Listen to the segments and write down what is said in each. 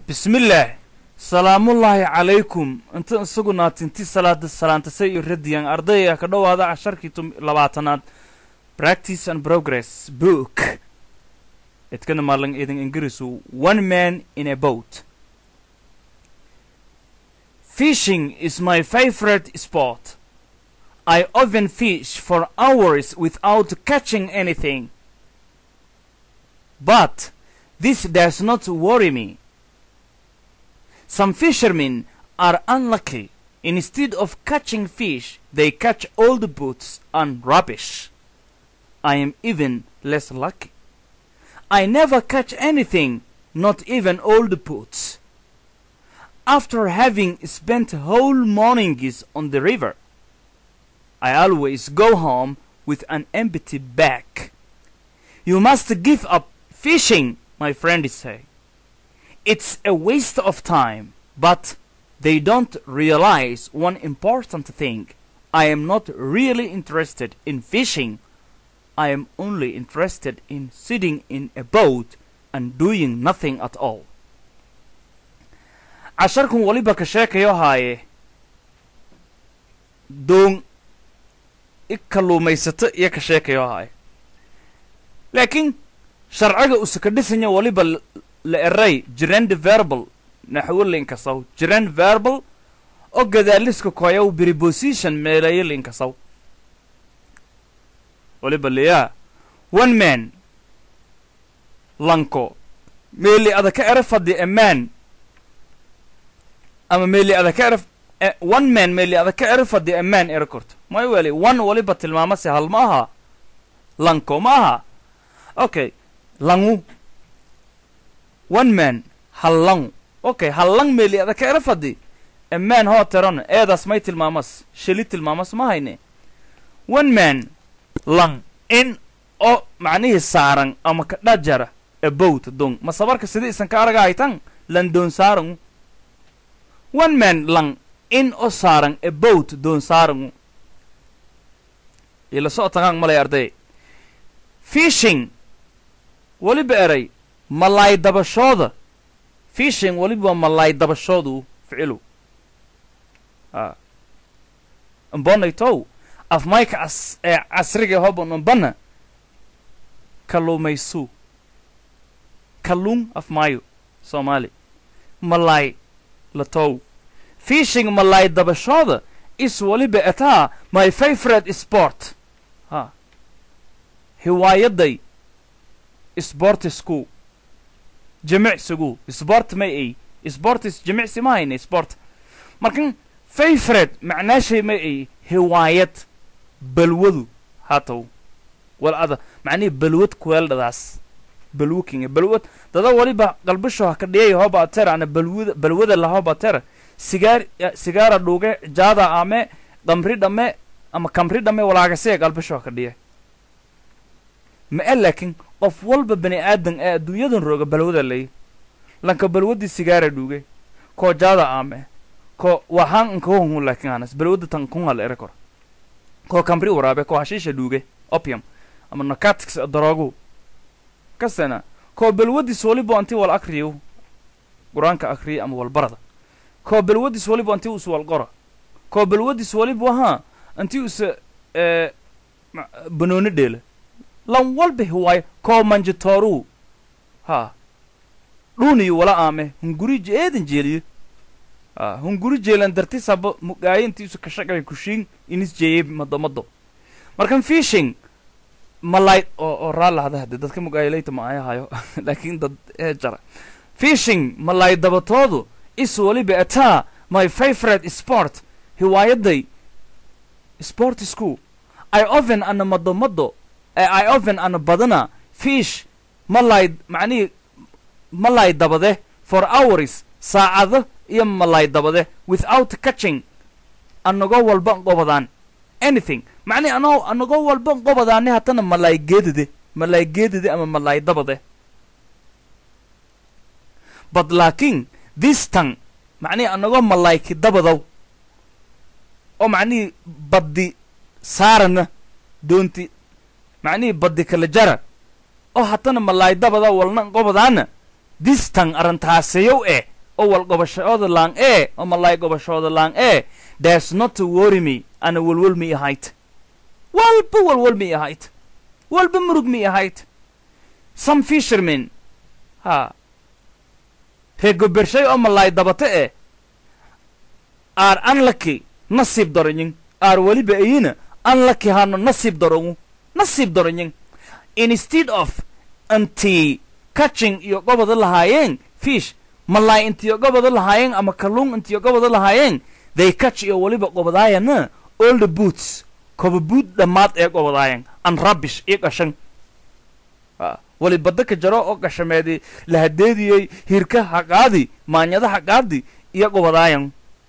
bismillaah salaamullaahi calaykum inta isagu naatinti salaada salaantasay iyo radiyan ardayga ka dhowaada casharkii labaatanaad practice and progress book edkana maalan idin ingirisu one man in a boat fishing is my favorite sport i often fish for hours without catching anything but this does not worry me Some fishermen are unlucky. Instead of catching fish, they catch old boots and rubbish. I am even less lucky. I never catch anything, not even old boots. After having spent whole mornings on the river, I always go home with an empty bag. You must give up fishing, my friends say. It's a waste of time, but they don't realize one important thing. I am not really interested in fishing. I am only interested in sitting in a boat and doing nothing at all. casharkan waliba ka sheekayo haaye doon i kalluumaysato iyo ka sheekayo haaye laakiin sharciga usaka dhisanya waliba la eray jirand verbal naxwo linkasaw jirand verbal oo gadaaliska koyaw preposition meelayo linkasaw waliba liyaa one man lanko meeli ada ka era fadhi a man ama meeli ada ka era one man meeli ada ka era fadhi a man era korto may weli one waliba tilmaamase hal ma aha lanko ma aha okay langu one man hallang okay hallang meeli ada ka era fadhi a man hoo tiran eedaas may tilmaamas sheli tilmaamas ma hayne one man lang in oo macnihii saaran ama ka dhajara a boat dong ma sabarka sida isan ka araga haytan lan doon saarangu one man lang in oo saaran a boat doon saarangu ila socotangaan malay arday fishing weliba eray malaay dabashooda fishing weliba waa malaay dabashoodu ficilu a mbonaytow afmayka cas ee casriga hoban umbana kalluumaysu kalluun afmaayo soomaali malaay latow fishing malaay dabashooda is weliba etaa my favorite sport ha hiwaayaday sportisku jimicsigu sport may ay sportis jimicsi ma hayne sport markan favorite macnaashay may ay hiwaayad balwadu haatow wal ada macnihii balwad kuweeldhadaas balwokinga balwad dada waliba qalbisho ha ka dhiyay hoba atera ana balwada balwada la hoba atera sigaar sigaara dhuuge jaada ame qamri dhame ama kamri dhame walaagasiya qalbisho ha ka dhiyay ma e laakiin qof walba bani aadan ee adduunyadan rooga balwada lay lanka balwadii sigaara dhuuge koo jaada ame ko waxaan nkahohun laakiin anas balwada tan kun hal ere kor koo kamri waraabe koo hashiisha dhuuge opium ama narcotics daroogu kasena koo balwadis waliba anti wal akriyo qur-aanka akriya ama walbarada koo balwadis waliba anti us wal qora koo balwadis waliba ahaa anti usa banooni dheela lan walba hiwaayo koo manjitooru ha dhuuniyo wala aame hunguri eedan jeeliyo ha hunguri jeelan dartisaba mugaayo intiisu kashaqay kushiin inis jeeyey madomado markan fishing malaay oo oo raallahada hadde dadka mugaayalayta ma ayahayo laakiin dad ee jara fishing malaay dabatoodu is waliba ataa my favorite sport hiwaayaday sportisku i oven ana madomado i oven ana badana fish malaay macnihii malaay dabade for hours saacado iyo malaay dabade without catching anagoo walba qobadaan anything macnihi anoo anagoo walba qobadaani hatana malaay geedade malaay geedade ama malaay dabade but laakiin this tang macnihi anagoo malaayki dabadow oo macnihii baddi saarana doonti macnihii baddi kala jara oo hatana malaay dabada walna qobadaana distan arantaasayow eh oo wal gobashooda laan ee oo malay gobashooda laan ee there's not to worry me ana walwal mi ahayd walba walwal mi ahayd walba murug mi ahayd some fishermen ha reegobershay oo malay dabate eh are unlucky nasiib daranyin are weliba ayina unlucky hano nasiib darangu nasiib daranyin instead of intii catching iyo gobada lahaayeen fish malay intiyo gobada lahaayeen ama kalluun intiyo gobada lahaayeen they catch iyo weliba gobadaayana all the boots koba buud dhammaad ee gobadaayeen an rubbish iyo qashan wali badda ka jaro oo qashameedi lahadeediyey hirka haqaadi maanyada haqaadi iyo gobadaayan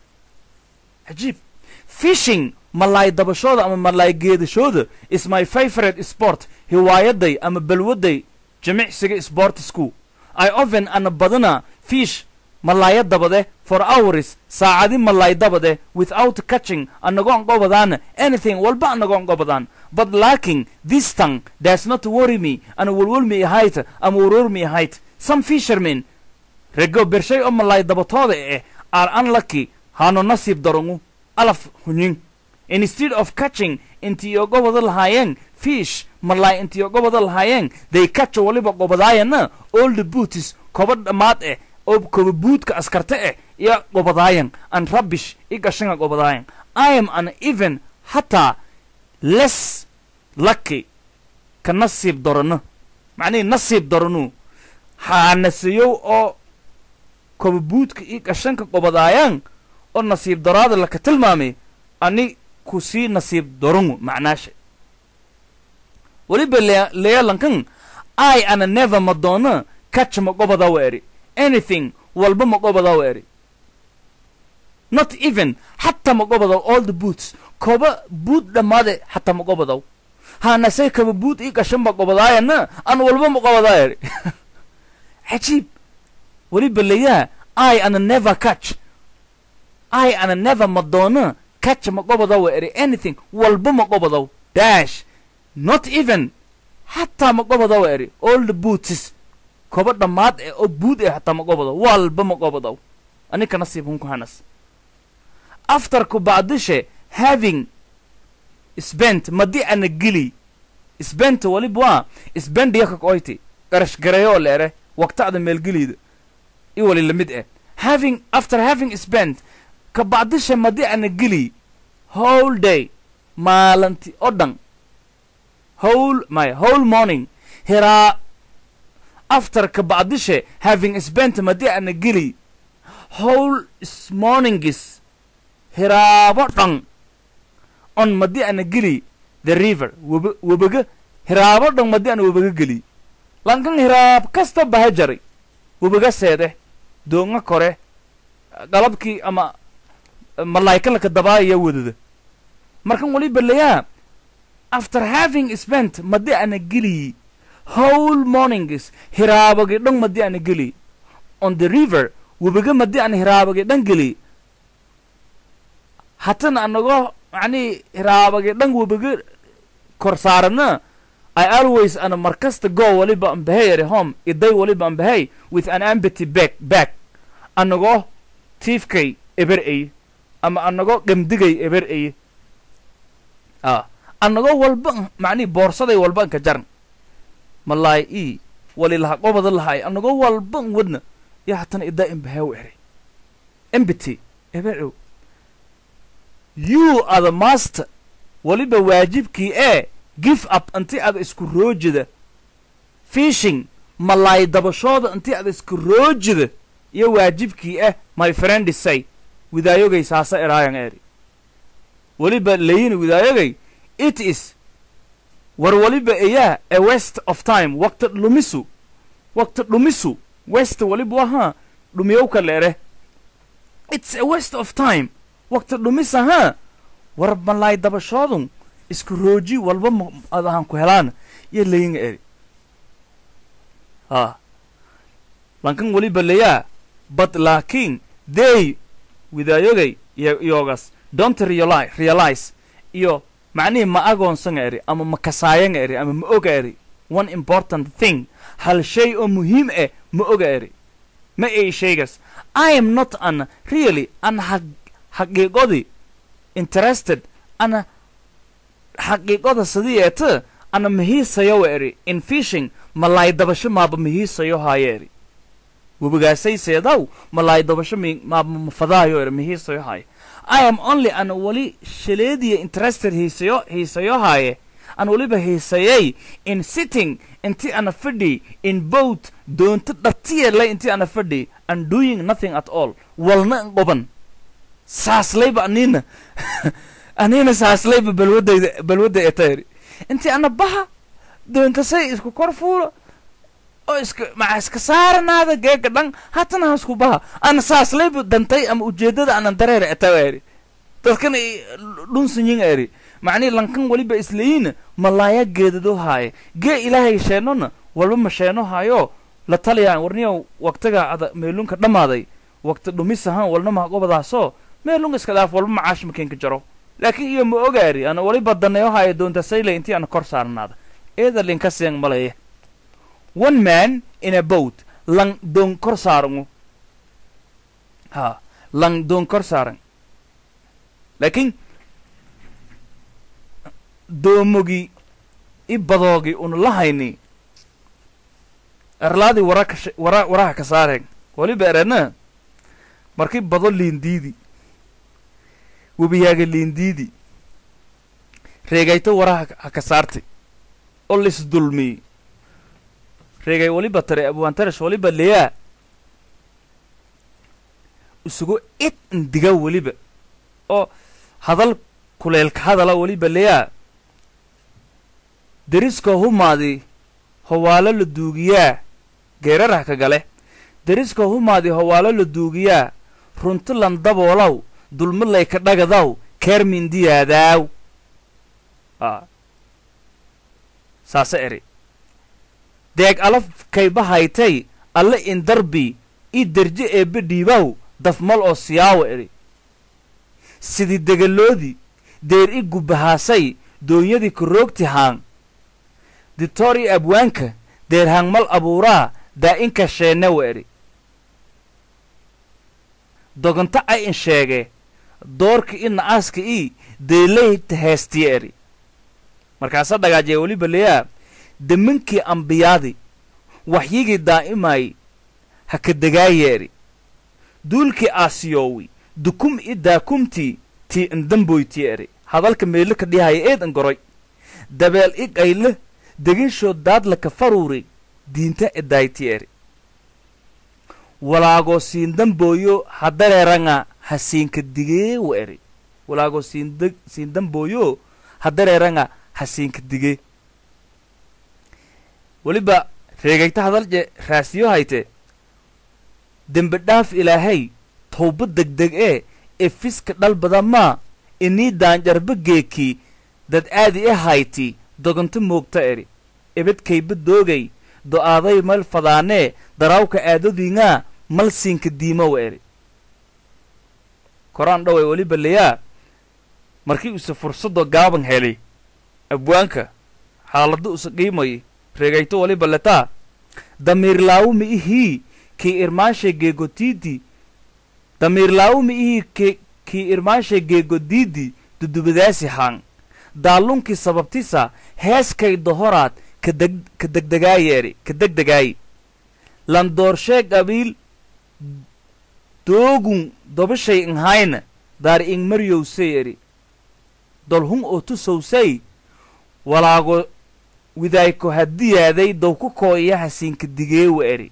cajiib fishing malaay dabashooda ama malaay geedashooda is my favorite sport hiwaayaday ama balwaday jimicsiga sportsku i often ana badana fish malaaya dabade for hours saacadi malaay dabade without catching anagoon gobadaan anything walba anagoon gobadaan but lacking this tongue does not worry me ana walwalmi ahayd ama warormi ahayd some fishermen rego bershay oo malaay dabatooda eh are unlucky hano nasiib darangu alaf hunyin instead of catching intiyo gobada lahaayeen fish malaay intiyo gobada lahaayeen they catch waliba gobadaayana all the booties koba dhammaad eh oo koba buudka askarta eh iyo gobadaayan an rubbish i gashanga gobadaayan i am an even hataa less lucky ka nasiib darano macnihi nasiib daranu haanaseyow oo koba buudka i gashanka gobadaayaan oo nasiib daraada laka tilmaamay ani ku sii nasiib darangu macnaasha weliba leyalankan i ana never madonna catch ma gobadawa eri anything walba ma gobadawa eri not even hataa ma gobadaw all the boots koba buud dhammaade hataa ma gobadaw haanase kaba buud ii gashan ba gobadaayana an walba ma gobadaa eri cajiib weliba leyaa i ana never catch i ana never madonna catch ma gobadawa eri anything walba ma gobadaw dash not even hataa ma gobadawa eri all the boots koba dhammaad eh oo buud eh hataa ma gobadaw walba ma gobadaw aninka nasiib hunku hanas after ku bacdishe having spent madi ana gili spent waliba waa spend yaka koyti garash gareeyoo leere waqtacda meelgeliyda i wali lamid eh having after having spent ka bacdishe madi ana gili whole day maalinti oo dhan whole my whole morning hiraa after ka bacdishe having spent madi ana gili whole morningis hiraabo dhan on madi ana geli the river web webaga hiraabo dhan madi ana webaga geli lankan hiraab kasta baha jaray webaga seede doonga kore galabkii ama malaayikalaka dabaaya wadada markan waliba layaa after having spent madi ana geli whole mornings hiraabagi dhan madi ana geli on the river webaga madi ana hiraabagi dhan geli hatana anagoo macnihii hiraabagi dhan webaga kor saarana i always ana markasta go waliba ambahay ere home iday waliba ambahay with an ambity back back anagoo tiifkay eber eye ama anagoo gamdigay eber eye a anagoo walba macnihi boorsaday walba anka jaran malaay i wali laha qobada lahay anagoo walba n wadna iyo hatana idaa imbahaw ere ambity eber ow you are the master weliba waajibkii ee give up intii ada isku roojida fishing malaay dabashooda intii ada isku roojida iyo waajibkii ah my friend say widaayogay saasa eraayan eri weliba layini widaayogay it is war weliba eyaa a west of time waqti dhumisu waqti dhumisu west weliba wahaa dhumiyowka leere it's a waste of time waqti dhumis ahaa war malaay dabashoodun isku rooji walba ma adahan ku helaan iyo layinga eri a lankan weliba layaa but laakiin they widaayogay iyo iyogas don't reali realize iyo macnihii ma agoonsanga eri ama ma kasaayanga eri ama ma oga eri one important thing hal shay oo muhiim ah ma oga eri ma ay shaygas i am not an really an xaqiiqodi interested ana xaqiiqoda sidii eete ana mahiisayo eri in fishing malaay dabasho maaba mahiisayo haayo eri webigaasay seedaw malaay dabasho maaba mafadaayo eri mahiisayo haayo i am only an weli shaleediya interested hiisayo hiisayo haaye an weliba hiisayay in sitting inti ana fadhi in boat doonto dhatiyele inti ana fadhi and doing nothing at all walna an qoban saaslayba anina anina saaslayba balwadayda balwadda etayri intii ana baha doontasay isku kor fuulo oo iska maca iska saaranaada geega dhan hatana hasku baha ana saaslayba dantay ama ujeeddada anan dareera etawa eri dadkan dhunsanyin eri macnii lankan weliba isleyiina malaaya geedado haaye gee ilaahay sheenona walba ma sheeno haayo la taliyaan warniyow waqtiga ada meelunka dhammaaday waqti dhumis ahaan walna maha gobadaasoo meelunka iska dhaaf walba macaash makenka jaro laakiin iyo ma ogaari ana weliba daneeyo haayo doonta sayle intii ana kor saarnaada eeda linka seeng malaya one man in a boat lang doon kor saarangu ha lang doon kor saaran laakiin doomogi i badoogi una lahayni erlaadii wara ka wara waraha ka saareen weliba erena markii bado liindiidi webiyaaga liindiidi reegayto waraha ha ka saartay oo lis dulmiyey reegay weliba tare abwaantaresh weliba leyaa isugu id indiga weliba oo hadal kuleelka hadala weliba leyaa deriska humaadi howaalo la duugiyaa geerarah ka gale deriska humaadi howaalo la duugiyaa runti lan daboolaw dulmilay ka dhagadaw keer mindiyaadaaw a saase eri deeg alaf kaybahaytay alle in darbi i derje eebbe dhiibaw dafmal oo siyaawa eri sidii degaloodi deer i gubbahaasay doonyadii karoogti haang ditoori abwaanka deer hangmal abuuraa daa'inka sheenewa eri dogonto ay in sheege doorka i na'aaska ii deelayta heestiya eri markaasa dhagaajee weliba leyaa deminkii ambiyaadi waxyigii daa'imaay ha ka degaaya eri duulkii aasiyoowi dukum i daakumtii tii indamboyti eri hadalka meelo ka dhihaya eed angoroy dabeel i qayle deginshood daadla ka faruuri diinta edayti eri walaagoo siindambooyo hadareeranga ha siinka digeewa eri walaagoo siin siindambooyo hadareeranga ha siinka digee weliba reegayta hadalje raasiyo hayte dembi dhaaf ilaahay towba degdeg ee ee fiska dhal badamaa inii daanjarba geekii dad aadi e hayti dogonto moogta eri ebedkayba doogay do'aaday mal fadaanee daraawka aadodiingaa mal siinka diimowa eri koraan dhoway weliba leyaa markii use fursado gaaban helay abwaanka xaalado usa qiimay reegayto weliba letaa damiirlaawu mi ihii kii irmaanshe geegotiidi damiirlaawu mi ihii k kii irmaanshe geegodiidi dudubadaasi haang daallunkii sababtisa heeskay dohoraad kadeg ka degdegaayeeri ka degdegaayi landoorshe qabiil doogun dobashay inhayna daar ing maryowsay eri dolhun oo tusowsay walaago widaayko haddiyaaday dowku kooya hasiinka digeewa eri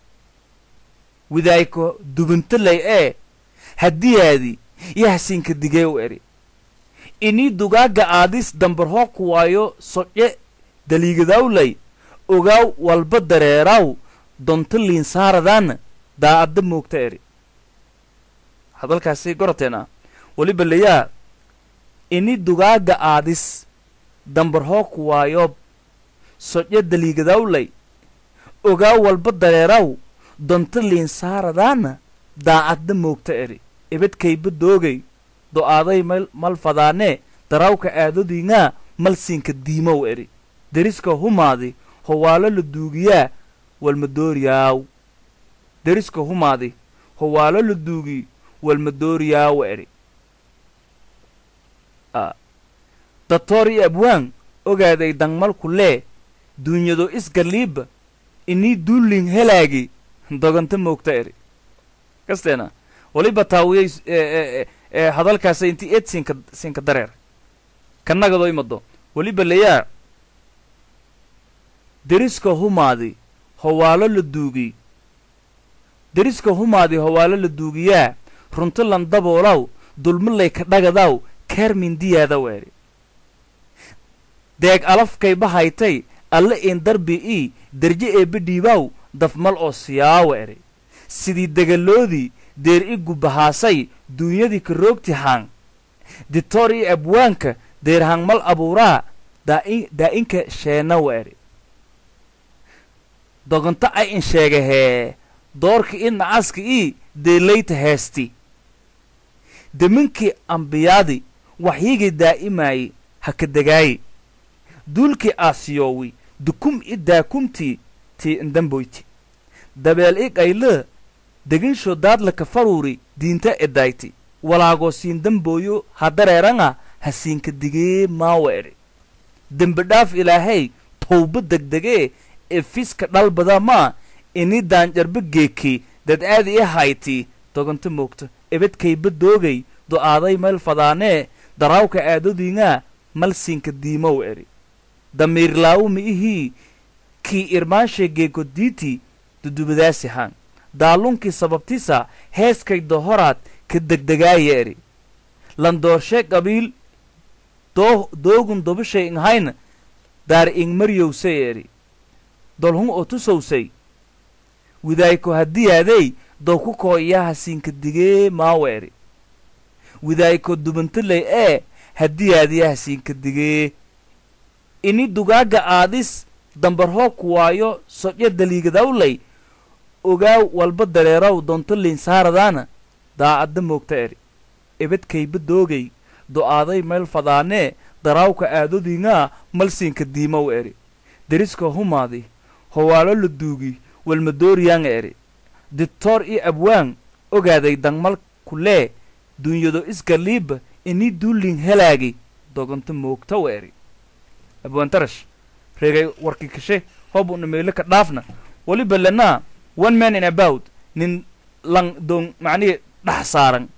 widaayko dubuntalay ee haddiyaadi iyo hasiinka digeewa eri inii dugaaga aadis dambarhoo ku waayo sodce daliigadawlay ogaaw walba dareeraaw donto liinsaaradaana daa'adda moogta eri hadalkaasi goroteena weliba layaa ini dugaaga aadis dambarhoo ku waayo sodce daliigadawlay ogaaw walba dareeraw donto liinsaaradaana daa'adda moogta eri ebedkayba doogay do'aaday mal mal fadaanee darawka aadodiingaa mal siinka diimow eri deriska humaadi howaalo la duugiyaa walmadooriyaaw deriska humaadi howaalo la duugi walmadooriyaawa eri doctor iyo abwaan ogaaday dangmalku lee duunyado isgaliiba inii duulling helaagi doganta moogta eri kasteena waliba taawiyay ee hadalkaasa intii eed siinka siinka dareer kannagadoo imado weliba layaa deriska humaadi howaalo la duugi deriska humaadi howaalo la duugiyaa runti lan daboolaw dulmilay ka dhagadaw keer mindiyaada weeri deeg alafkay bahaytay alle in darbi ii derje eebbe dhiibaaw dafmal oo siyaawa eri sidii degaloodii deer i gubahaasay duunyadii ka roogti haang ditoor ii abwaanka deer hangmal abuuraa daa'inka sheenawa eri dogonto ay in sheegahee doorka i nacaska ii deelayta heesti deminkii ambiyaadi waxyigii daa'imaayey ha ka degaaye duulkii aasiyoowi dukum i daakumtii tii indamboyti dabeel i qaylee deginsho daadla ka faruuri diinta edayti walaagoo siin dambooyo ha dareeranga ha siinka digee maawa edhi dembi dhaaf ilaahay towba degdegee ee fiska dhalbada maa ini daanjarba geekii dad aadi i haytii dogonto moogto ebedkayba doogay do'aaday meel fadaanee daraawka aadodiingaa mal siinka diimow edhi damiirlaawu mi ihii kii irmaanshe geeko diiti dudubadaasi haan daalunkii sababtisa heeskay dohoraad ka degdegaaya edhi landoorshe qabiil doo doogun dobishay inghayna daar ingmaryowsay edhi dolhun oo tusowsay widaayko haddiyaadey dowku koo iyaha siinka digee maawa edhi widaayko dubantilay ee haddiyaadiyaha siinka digee ini dugaaga aadis dambarhoobku waayo sodyo daliigadawlay ogaaw walba dareeraw doonto liinsaaradaana daacadda moogta edhi ebedkayba doogay do'aaday meel fadaanee daraawka aadodiingaa malsiinka diimow edhi deriska humaadi howaalo la duugi walmadooriyaanga edhi dictoor iyo abwaan ogaaday dangmalku lee duunyado isgaliiba inii duulling helaagi dogonto moogtawa edhi abwaantarash reegay warki kashe hobuna meelo ka dhaafna weliba lenaa one man in about nin lan doon macnihii dhax saaran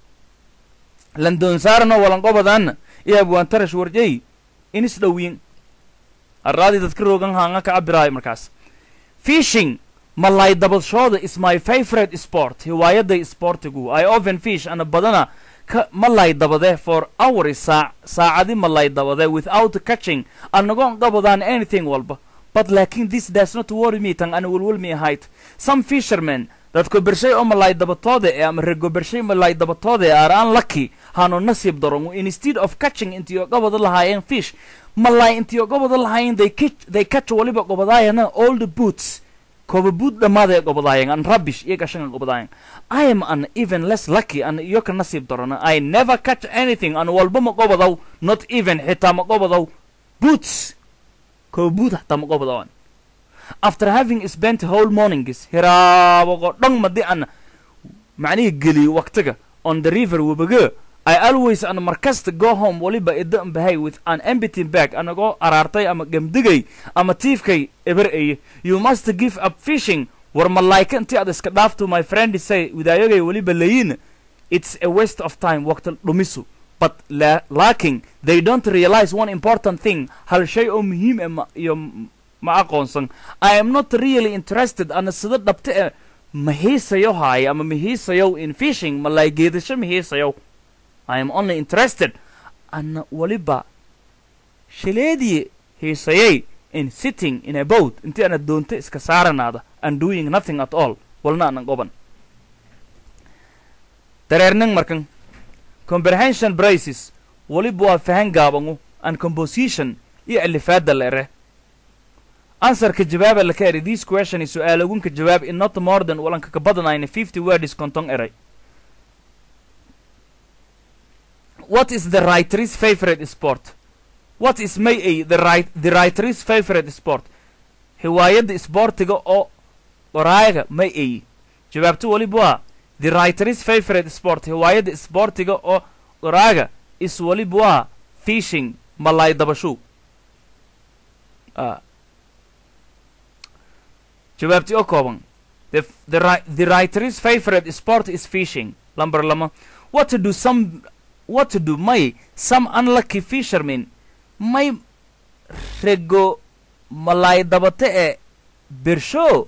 lan doon saarano walanqobadaana iyo abwaantarash warjay inis dhowiin arraadii dadka roogan haanga ka cabiraayo markaas fishing malay dabadshooda is my favorite sport hiwaayaday sportigu i oven fish ana badana ka malay dabade for hours saac saacadi malay dabade without catching anagoon qabadaan anything walba but laakin this does not worry me tan ana welwelmi ahayd some fishermen dadku bershay oo malay dabatooda ee ama rego bershay malay dabatooda ee are unlucky hano nasiib darongu instead of catching intiyo gobada lahaayeen fish malay intiyo gobada lahaayeen they catch they catch waliba gobadaayana all the boots koba boot dhammaadee gobadaayeen an rubbish iyo gashanga gobadaayeen I am an even less lucky an iyo ka nasiib darana I never catch anything an walba ma gobadaw not even xitaa ma gobadaw boots koba boot hataa ma gobadawan after having spent whole mornings hiraabogo dhan madi an macnihii geliyo waqtiga on the river webaga I always an markasta go home waliba ida bahay with an empty bag anagoo araartay ama gemdigay ama tiifkay eber eye you must give up fishing war malaayka intii aad iska dhaafto my friend say widaayagay waliba layin it's a waste of time waqti dhumisu but la laakin they don't realize one important thing hal shay oo muhiim eh iyo ma aqoonsan i am not really interested ana sida dhabta e ma hiisayo haaya ama ma hiisayow in fishing malaay geedasho ma hiisayow i am only interested ana waliba shileedii hiisayay in sitting in a boat intii ana doonto iska saaranaada and doing nothing at all walna anan qoban dareerning markan comprehension braces waliba waa fahan gaabangu and composition iyo alifaada la ere answerka jawaaba laka eri this question is su-aalogunka jawaab in not more than walanka ka badanayna fifty words konton eray what is the writer's favorite sport what is may a the right the writer's favorite sport hiwaayadda isboortiga oo qoraayaga may ay jawaabto waliba waa the writer's favorite sport hiwaayadda isboortiga oo qoraaga is waliba waa fishing malaay dabashu Ah. jawaabtii oo kooban the, the, ri- the writer's favorite sport is fishing lamber lama what to do some what to do may some unlucky fishermen may rego malaay dabate ee bersho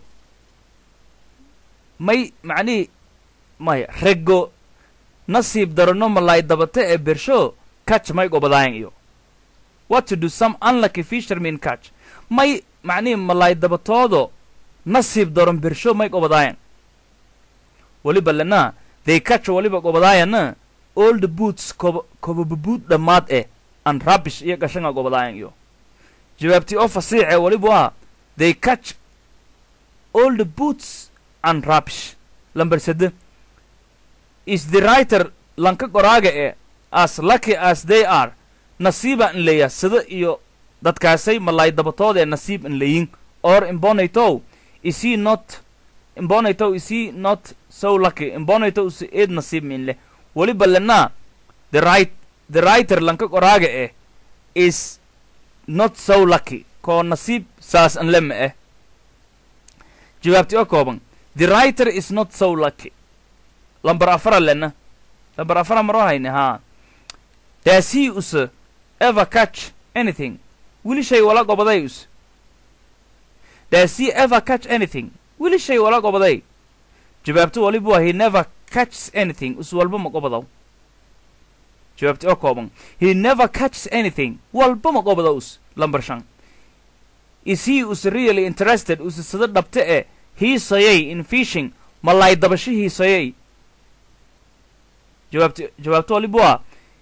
may macnihii maya rego nasiib darano malaay dabate ee bersho catch may gobadaayan iyo what to do some unlucky fishermen catch may macnihii malaay dabatoodo nasiib daron bersho may gobadaayan weliba lena they catch waliba gobadaayana all the boots koba kobababuud dhammaad eh and rubbish iyo gashanga gobadaayan iyo jawaabtii oo fasiix ee waliba waa they catch all the boots and rubbish lamber sede is the writer lanka qoraaga ee as lucky as they are nasiiba in leeya sida iyo dadkaasay malaay dabatood ee nasiib in leeyin or imbonaytow is he not imbonaytow is he not so lucky imbonaytow is eed nasiib min leh weliba lenaa the right the writer lanka qoraaga eh is not so lucky koo nasiib saas an lema eh jawaabti oo kooban the writer is not so lucky lambar afara lena lambar afara maroo hayne haa does he use ever catch anything wili shay wala gobaday us does he ever catch anything wili shay wala gobaday jawaabtu waliba waa he never catches anything us walba ma gobadaw jawaabti oo kooban he never catches anything walba ma gobada us lambar shan is he us really interested us sida dhabte ee hiisayay in fishing malaay dabasho hiisayay jawaabti jawaabtu waliba waa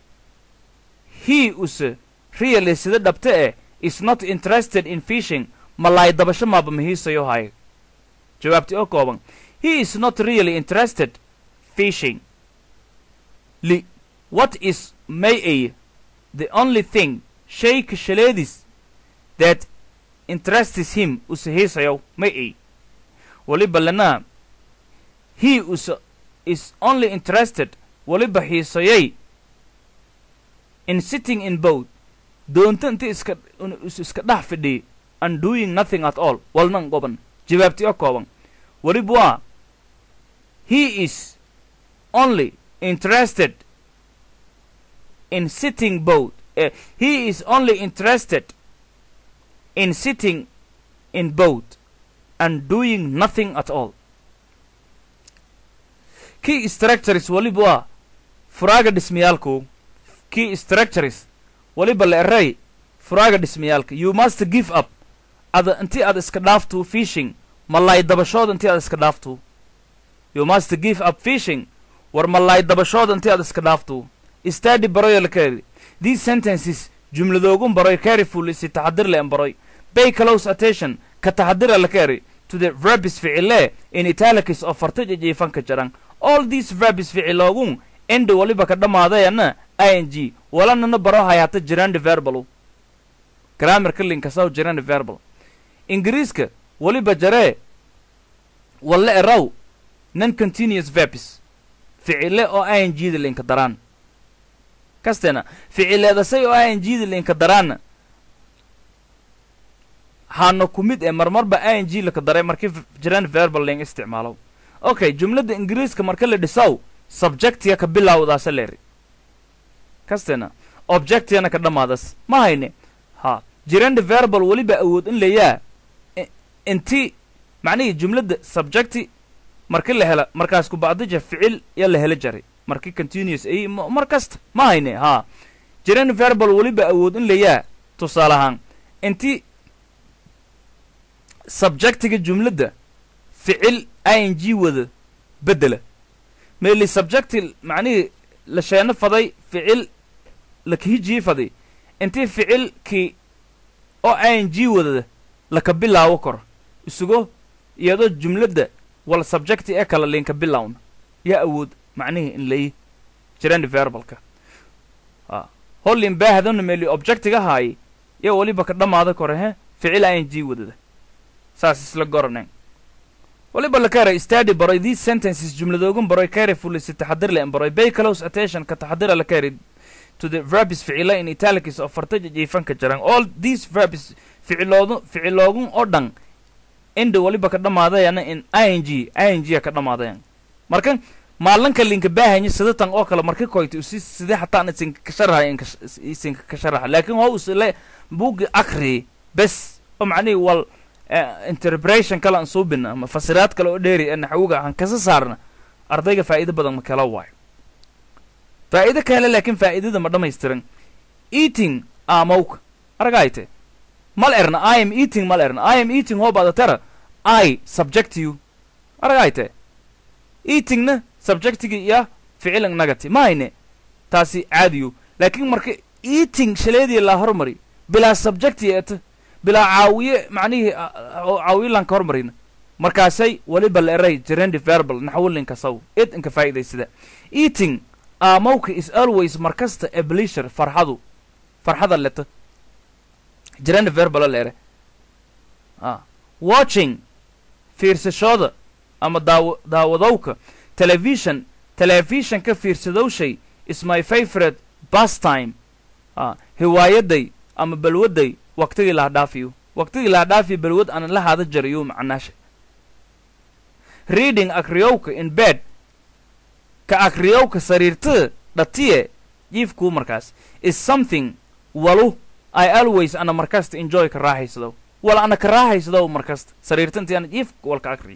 he us really sida dhabte ee is not interested in fishing malaay dabasho maaba ma hiisayo haye jawaabti oo kooban he is not really interested fishing li what is may a the only thing shayka shaleedis that interests him use hiisayo may a waliba lana he us is only interested waliba hiisayay in sitting in boat doonta inta iska is iska dhex fidhiy and doing nothing at all walnan goban jawaabti oo kooban weliba waa he is only interested in sitting boat uh, he is only interested in sitting in boat and doing nothing at all key structures weliba waa furaaga dhismayaalku key structures weliba la eray furaaga dhismayaalka you must give up ada intii aad iska dhaafto fishing malaay dabashooda intii aad iska dhaafto you must give up fishing war malaay dabashooda intii aad iska dhaafto study baroy la kari these sentences jumladoogun baroy carefully si taxadir leen baroy pay close attention ka taxadira la kari to the verbs ficile in italics oo farta jijiifanka jaran all these verbs ficiloogun end waliba ka dhammaadayana ing walanana baro hayaata jirandi verbal grammarka linkasaw jirandi verbal ingiriiska waliba jaree walla eraw non continuous verbs ficile oo ing da linka daraan kastena ficileedasay oo ing da linka daraanna haana ku mid ee marmarba ing laka daray markii jirand verbal ling isticmaalo okay jumladda ingiriiska marka la dhisaw subjectiga ka bilawdaasa leeri kastena objectigana ka dhammaadas ma hayne ha jirand verbal weliba awood in layaa inti macnihii jumladda subjecti marki la hela markaas ku bacdija ficil ya la hela jaray marki continuous ay mar kasta ma hayne ha jirand verbal weliba awood in layaa tusaale ahaan inti subjectiga jumladda ficil ing wada bedela meeli subjecti macnihii la sheeno faday ficil lakahijii faday intii ficilkii oo ing wadada laka bilaawo karo isugo iyadoo jumladda wal subjecti ee kala linka bilowna yaa awood macnihii in layi jirandi verbalka a hollin baahadana meeli objectiga haay yaa weliba ka dhammaada kore he ficil ing wadada saas isla goraneen waliba la kare study baroy these sentences jumladoogan baroy carefully si taxadir leh baroy pay close attention ka taxadira la kare to the verbs ficila in italics oo farta jiifanka jiraan all these verbs ficiloodu ficiloogun oo dhan inda waliba ka dhammaadayana in ing ing ka dhammaadayan marka maalinka linka baahanya sidatan oo kale marka koyta usi sidee hataan isinka ka sharaxa inka isinka ka sharaxa laakiin waa usile bugi akri bes oo macnihi wal interpretation kale aan suubina ama fasiraad kale oo dheeri ee naxwiga aan kasa saarna ardayga faa'iido badan ma kala waayo faa'iido kale laakiin faa'iidada ma dhammaystiran eating aamowka aragayte mal erna i am eating mal erna i am eating hoo badatera i subject you aragayte eatingna subjectigi iyo ficilan nagati mahayne taasi caadiyo laakiin marka eating shaleedii la hormari bilaa subjecti eeta bilaa caawiye macnihii caawiye laan ka hormarina markaasay waliba la eray gerendi verbal naxwilinka saw id inka faa'iidaysada eating aamowka is always markasta a pleasure farxadu farxada leta gerendi verbal la ere ah watching fiirsashooda ama daaw daawadowka television televisionka fiirsadowshay is my favorite pastime ah hiwaayaday ama balwaday waqtigii laha dhaafiyo waqtigii laha dhaafiyo balwad aan la haada jarayo macnaasha reading akriyowka in bed ka akriyowka sariirtada dhatiye jiifkuu markaas is something walu i always ana markasta enjoy ka raaxaysado wal ana ka raaxaysado markasta sariirta intii ana jiifka walka akriyo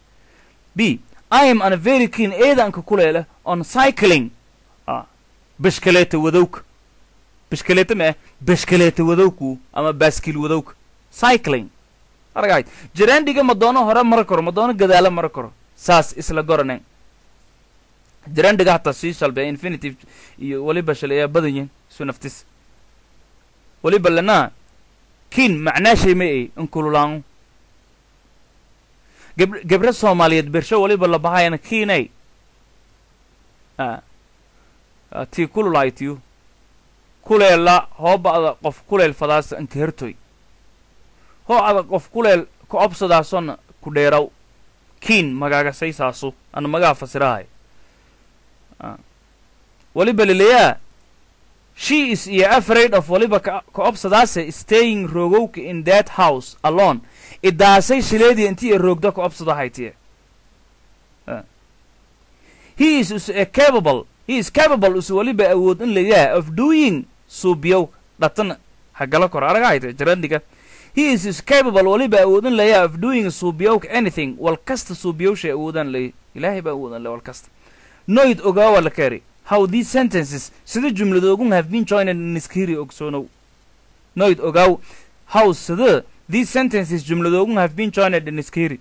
b i am ana very keen eedanka kuleele on cycling ah bishkaleeta wadowka bishkaleeta ma ah bishkaleeta wadowku ama baaskiil wadowka cycling aragayd jiraandhiga ma doono hore mara karo ma doono gadaalo mara karo saas isla goranen jiraandhiga hataa sii shalbe infinitive iyo weliba shaleeyaa badan yihin isu naftis weliba lanaa kiin macnaashay ma ay inkululaangu gab gabre soomaaliyeed bersho waliba la bahayana kiinay tii kululaaytiyu kuleella hooba ada qof kuleel fadaasa anka hertoy hoo ada qof kuleel ka obsadaasona ku dheeraw kiin magaagasay ana magaa fasirahay waliba leleyaa she is iyo afraid of waliba ka ka obsadaase staying roogowka in that house alone idaasay shileedii intii roogda ka obsadahaytiye he is us a capable he is capable us waliba awood in layaha of doing suubiyowka dhatana hagala kor aragahayte jarandiga he is is capable waliba awood in layaha of doing suubiyowka anything wal kasta suubiyowshay awoodaan lay ilaahay baa awoodaan lay wal kasta noid ogaawa la kari how these sentences sida jumladoogun have been joined in iskiri ogsoonow noid ogaaw how sida these sentences jumladoogun have been joined in iskiri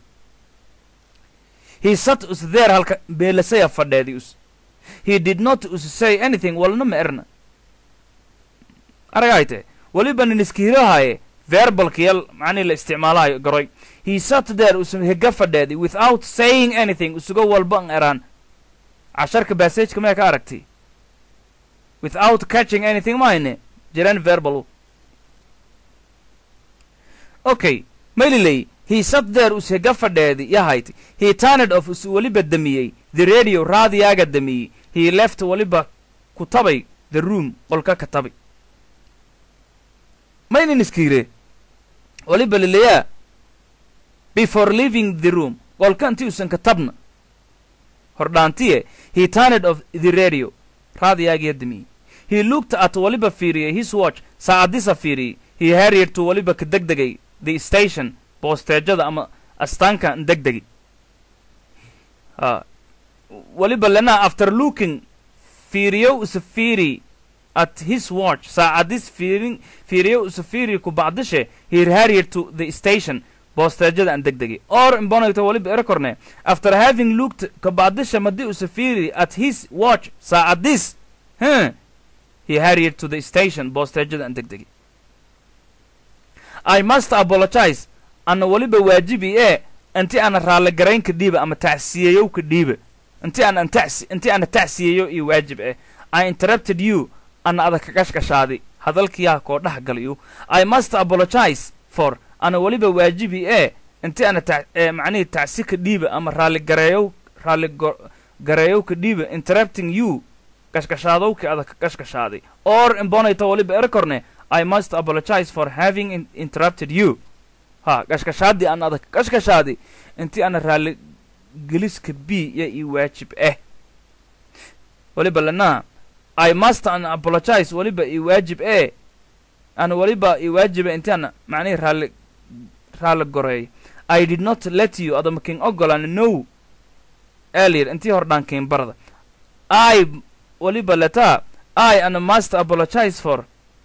he sat us there halka beelasaya fadheedi us he did not us say anything walna ma erna aragayte waliba nin iskiirahaye verbalkiyal macnii la isticmaalahayo garoy he sat there us hega fadheedi without saying anything usuga walba an eraan casharka bassageka maya ka aragtay without catching anything mahayne jiraan verbal okay mayliley he sat there us hega fadheedi yahayti he turned off us weliba damiyey the radio raadiyaaga damiyey he left waliba ku tabay the room qolka ka tabay maynan iskiire waliba leleyaa before leaving the room qolka intii usan ka tabna hordhaantiye he turned off the radio raadiyaagiya damiyey he looked at waliba fiiriyey his watch saacadisa fiiriyey he harried to waliba ka degdegay the station boosteejada ama astaanka degdegi waliba lena after looking fiiriyow isa fiiri at his watch saacadis fiirin fiiriyow isa fiiri ku bacdishe he harried to the station boosteejada aan degdegi or imbonayto waliba erakorne after having looked ka bacdisha madi isa fiiri at his watch saacadis huh he harried to the station boosteejada aan degdegi i must apologize ana waliba waajibi ee inti ana raalle garaynka dhiiba ama tacsiyeeyowka dhiiba inti aan antasi inti ana tacsiyeeyo iyo waajib eh i interrupted you ana ada kagashgashaadi hadalkiyaa koo dhex galayo i must apologize for ana waliba waajibi ee intii ana ta eh, macnihii tacsi ka dhiiba ama raalli gareeyow raalli go- gareeyow ka dhiiba interrupting you gashgashaadowki ada ka gashgashaaday or imbonayta waliba erakorne i must apologize for having in interrupted you ha gashgashaadii aan ada ka gashgashaaday intii ana raalli geliska b iyo ii waajib ah waliba lanaa i must an apologize waliba ii waajib eh ana waliba ii waajiba intii ana macnihii raalli raalli goreey i did not let you adama king ogolan no earlier intii hordhaan kiin barda i waliba letaa i ana must apologize for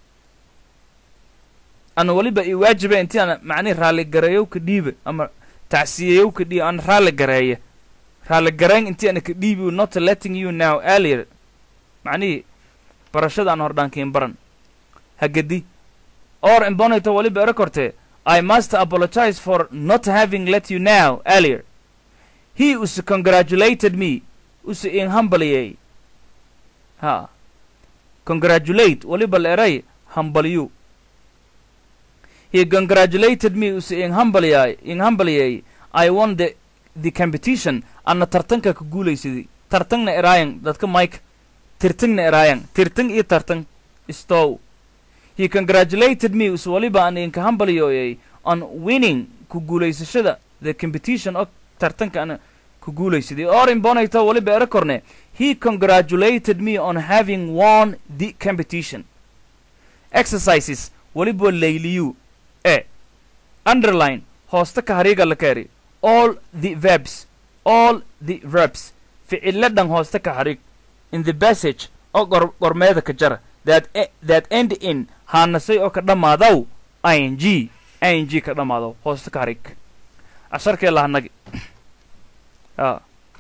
ana waliba ii waajiba intii ana macnihi raalli gareeyow ka dhiiba ama tacsiyeyow ka dhiiba ana raalli gareeya raalli gareyn intii ana ka dhiibi not letting you now earlier macnihii barashada aan hordhaan kiin baran hagadi or imbonayta waliba era kortee I must apologize for not having let you know earlier. He us congratulated me. Us in humble Ha. Congratulate. Waliba eray humble you. He congratulated me us in humble in humble I won the the competition anna tartanka ka guulaysaday tartanna eraayan dadka mike tirtingna eraayan tirting iyo tartan istow he congratulated me us waliba aan inka hambalyoyay on winning ku guulaysashada the competition oo tartanka ana ku guulaysaday or imbonayta waliba era korne he congratulated me on having won the competition exercises waliba layliyu e underline hoosta ka hariiga la kaari all the verbs all the verbs ficilo dhan hoosta ka harig in the passage oo gor gormeeda ka jara that e- that end in haanasay oo ka dhammaadaw ing ing ka dhammaadaw hoosta ka harig casharkee lahanagi a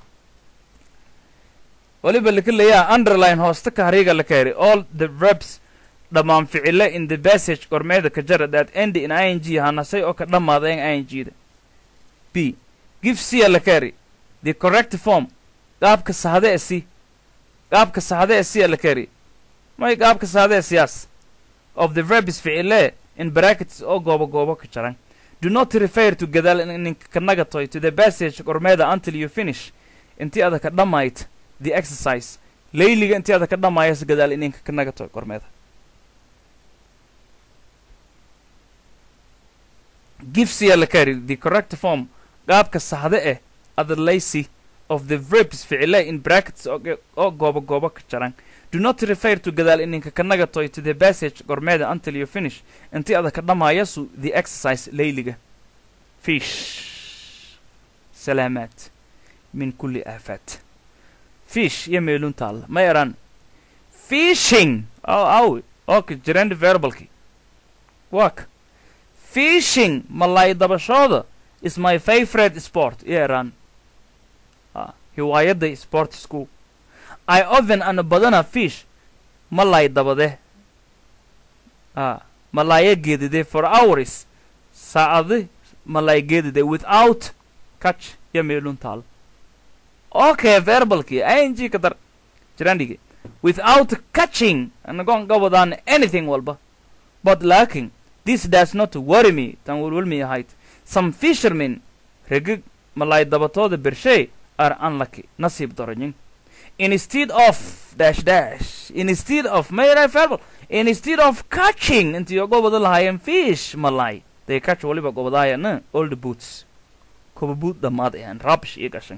waliba laka leeyaha underline hoosta ka hariga la kaari all the verbs dhammaan ficile in the passage gormeeda ka jara that end in ing haanasay oo ka dhammaadayan ing-da b give cia la kaari the correct form qaabka saxde e si qaabka saxde e cia la kaari may qaabka saxde e siyaas of the verbs ficile in brackets oo goobo goobo ka jaran do not refer to gadaal ninka ka nagatoy to the passage gormeeda until you finish intii ada ka dhammayd the exercise layliga intii ada ka dhammaayas gadaal ininka ka nagatoy gormeeda give cia la carry the correct form qaabka saxde eh adlaysi of the verbs ficile in brackets oo ge- oo goobo goobo ka jaran do not refer to gadaal ininka ka nagatoy to the passage gormeeda until you finish intii ada ka dhamaayasu the exercise layliga fish salaamaat min kulli aafaat fish iyo meelun taalla ma yaraan fishing aw aw ok jirand verbalki wak fishing malay dabashooda is my favorite sport iyo yaraan ah, hiwaayadda sport school i often ana badana fish malay dabade ah, malaya geedide for hours saacadi malay geedide without catch iyo meelun taal okay verbalki ing ka dar jirandhigi without catching anagoon ga wadaan anything walba but laakin this does not worry me tan welwelmi ahayd some fishermen regig malay dabatooda bershay are unlucky nasiib daranyin instead of dash dash instead of mayra verbal instead of catching intii oga wada lahaayeen fish malay they catch waliba gobadaayana all the boots kuba boot dhammaad ayaan rubbish ii gashan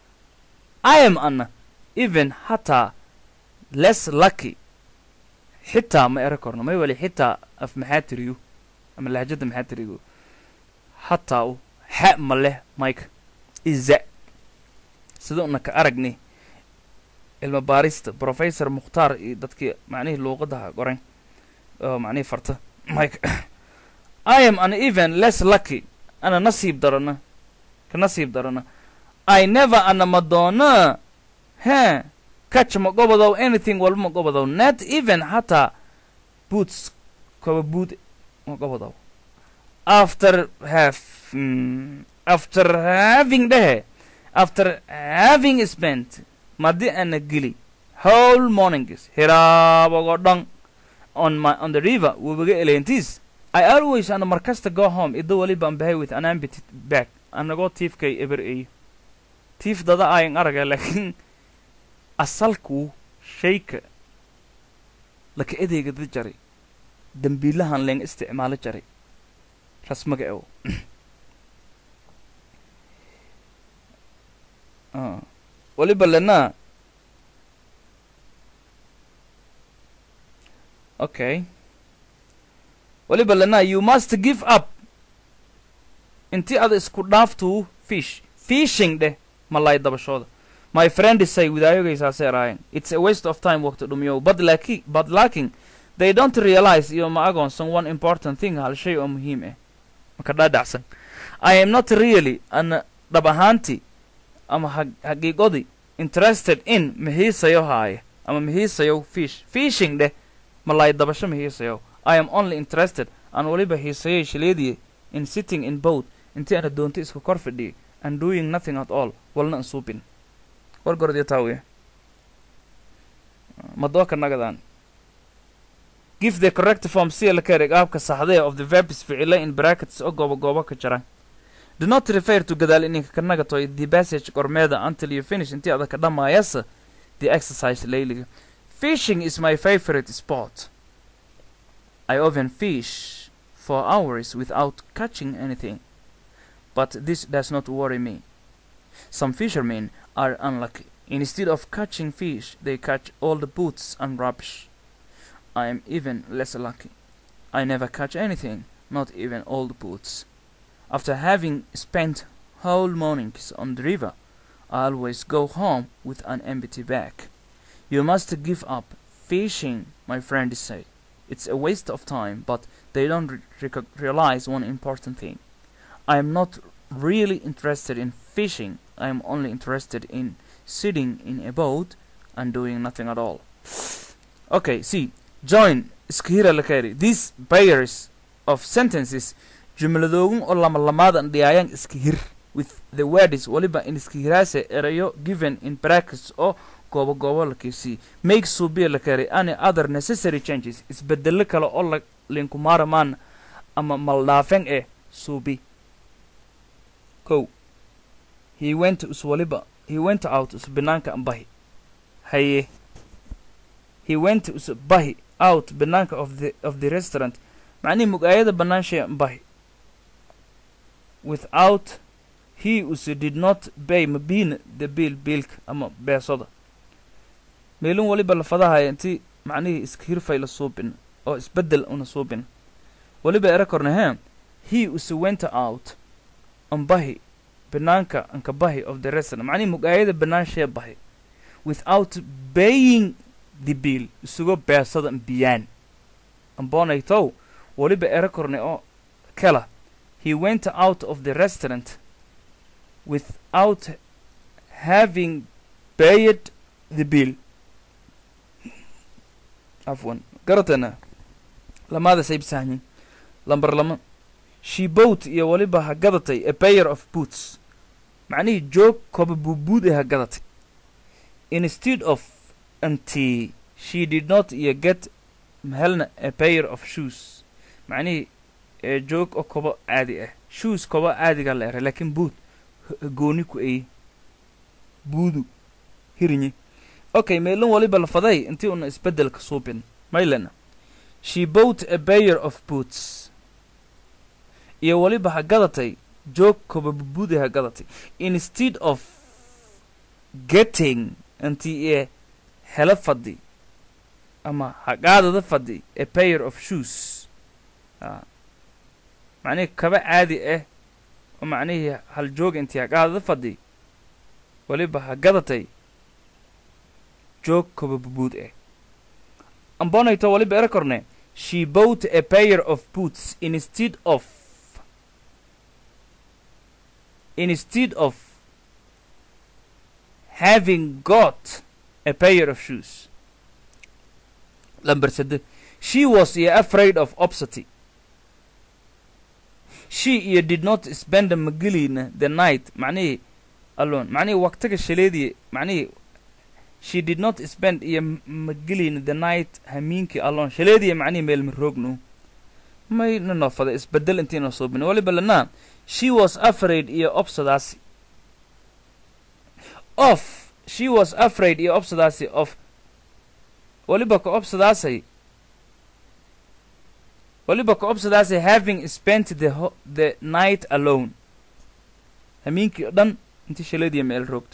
i am an even hataa less lucky xitaa ma era korno may wali xitaa af maxaa tiriyo ama lahjada maxaa tiriyo hataa u xa ma leh mike iza sida una ka aragni ilma baarista professor mukhtaar iyo dadkii macnihii luuqadaha qoran oo macnihii farta mike i am an even less lucky ana nasiib darana ka nasiib darana i never ana madoona he catch ma gobodow anything walba ma gobodow not even hataa boots koba boot ma gobodow after have mm, after having dhehe after having spent madi ana geli whole mornings hiraabogo dhan on my on the river webiga eleentiis I always ana markasta go home ido waliba an bahay with an empty bag anagoo tiifkay eber eyo tiif dada ayan araga laakiin asalku shayka laka edeygada jaray dambiilahan leen isticmaalo jaray rasmaga ewo Ah. waliba lena okay waliba lena you must give up inti ada isku dhaaftuu fish fishing dheh malay dabashooda my friend is say widaayogaysaase eraayen it's a waste of time waqti dhumiyow but laki but lacking they don't realize iyo ma agoonsan one important thing hal shay oo muhiim ah maka dhaadhacsan i am not really an dhab ahaanti ama hag- haqiiqodi interested in mahiisayo haaya ama mahiisayo fish fishing dheh malay dabasho mahiisayo i am only interested aan waliba hiisayay shileediye in sitting in boat intii aana doonta iska kor fadhiyay and doing nothing at all walna an suubin wargordyo taawiya madooka nagadaan give the correct form si la kereg aabka saxdee of the verbs ficile in brackets oo goobo goobo ka jira do not refer to gadaal ininka ka nagatoy the passage gormeeda until you finish intii ada ka dhammaayasa the exercise layliga fishing is my favorite sport i often fish for hours without catching anything but this does not worry me some fishermen are unlucky instead of catching fish they catch all the boots and rubbish I am even less lucky. I never catch anything, not even old boots. After having spent whole mornings on the river, I always go home with an empty bag. You must give up fishing, my friends say. It's a waste of time, but they don't re- reco- realize one important thing. I am not really interested in fishing. I am only interested in sitting in a boat and doing nothing at all. Okay, see, join iskahira la kari these pairs of sentences jumladoogun oo lama lamaadan dhiyaayaan iskahir with the words waliba in iskahiraase erayo given in brackets oo goobo goobo la keysii make suubiya la kari any other necessary changes isbedelo kale oo la linkumaaramaan ama maldhaafan eh suubi kow he went us waliba he went out us banaanka ambahi haye he went us bahi out banaanka of the of the restaurant macnihi mugaayada banaanshay bahi without he us did not pay mabina the bill biilka ama beesada meelin waliba lafadahaya inti macnihii iska hirfay la suubin oo isbedel una suubin waliba era korna he he us went out an bahi banaanka anka bahi of the restaurant macnihi mugaayada banaanshay bahi without paying the bill isugo beesada biyaan ambonaytow waliba era korne oo kala he went out of the restaurant without having paid the bill afwan garatana lamaada saybsahnin lambar lama she bought iyo waliba ha gadatay a pair of boots macnihii joog koba buubuud ee ha gadatay instead of until she did not iyo get mahelna a pair of shoes macnihii ee joog oo kobo caadi ah shoes kobo caadiga la eray laakiin boot h- gooni ku eye buudu hirinye okay meelin waliba lafaday intii una isbeddelka suubin maylena she bought a pair of boots iyo waliba ha gadatay joog kobo bubuuda ha gadatay instead of getting intii ee helo fadhi ama haqaadada fadhi a pair of shoes a macnihii kaba caadi ah oo macnihii hal jooga intii haqaadada fadhi waliba ha gadatay joog koba bubuud ah ambonayto waliba era korne she bought a pair of boots instead of instead of having got a pair of shoes Number sede she was yeah, afraid of obsity she yeah, did not spend magilina the night معنيه alone معنيه وقتك شليدي معنيه she did not spend yeah, magilina the night همينكي alone شليدي معنيه ميل مروقنو may nanofada isbedel intiina suubin waliba lanaa she was afraid iyo obsadaasi of she was afraid iyo obsadaasi of waliba ka obsadaasay waliba ka obsadaasay having spent the, ho the night alone hamiinkii o dhan intii shaladiya meel roogta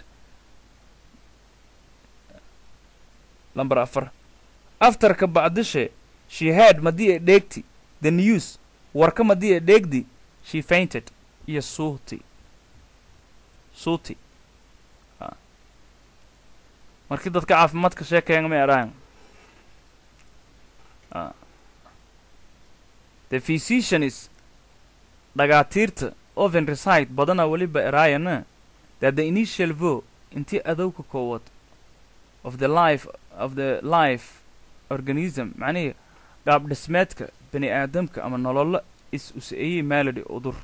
lamber afar afterka bacdishe she had madii ay dheegti the news warka madii ay dheegdi she fainted iyo suuti suuti markii dadka caafimaadka sheekayan may araan the physicians dhagaatiirta oven recite badana weliba eraayana that the initial vo intii adowka koowaad of the life of the life organism macnihii qaab dhismeedka bani aadamka ama nololo is useeyey maaladi udur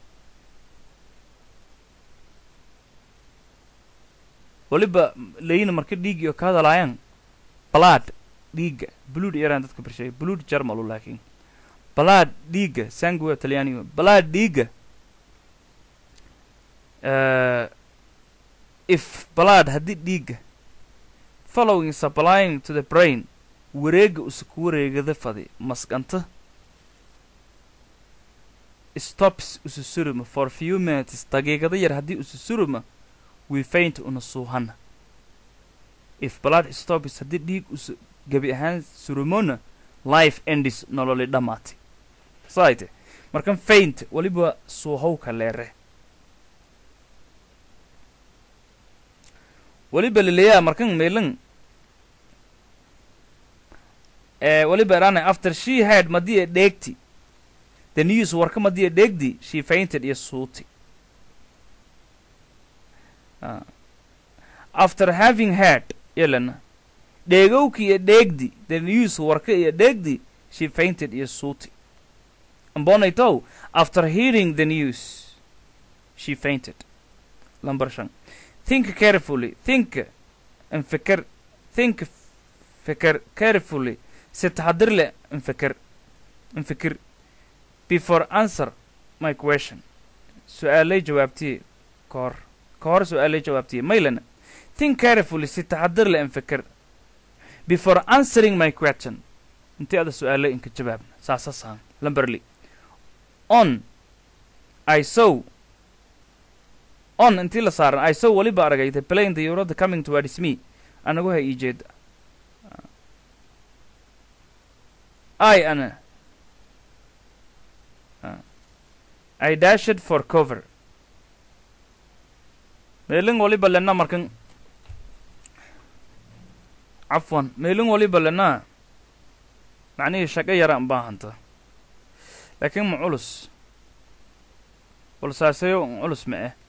weliba layina marka dhiig iyo ka hadalaayaan blood dhiigga blood yaraan dadka barsheegay blood jarmalu laakiin blood dhiigga sangue talyaaniga blood dhiigga uh, if blood haddii dhiigga following supplying to the brain wareega usa ku wareegada fadi maskanta stops usa suruma for few minutes daqiiqada yar haddii usa suruma we faint una suuhana if blood stops haddii dhiig usa gebi ahaan surumona life endis nololi dhammaatay saayte markan faint weliba suuhowka leere weliba leleyaa markan meelan ee weliba eraanay after she had madii e dheegti the news warka madii e dheegdi she fainted iyo suuti uh, after having had yelana dheegowki iyo dheegdi the news warka iyo dheegdi she fainted iyo suuti ambonaytow after hearing the news she fainted number shan think carefully think انفكر think فكر carefully si taxadir leh انفكر انفكر before answer my question su-aalay jawaabtiye ka hor ka hor su-aalay jawaabtiye maylana think carefully si taxadir leh انفكر before answering my question intii ada su-aalay inka jawaabna saasa saan lamberly on i saw on intii la saaran i saw weliba aragay the plane the eurada coming towards me anagu ha ii jeeda i ana i dashed for cover meelin waliba lena markan cafwan meelin waliba lena macnihii shaqo yaraan baahanta laakiin ma culus balsaaseyo un culus ma eh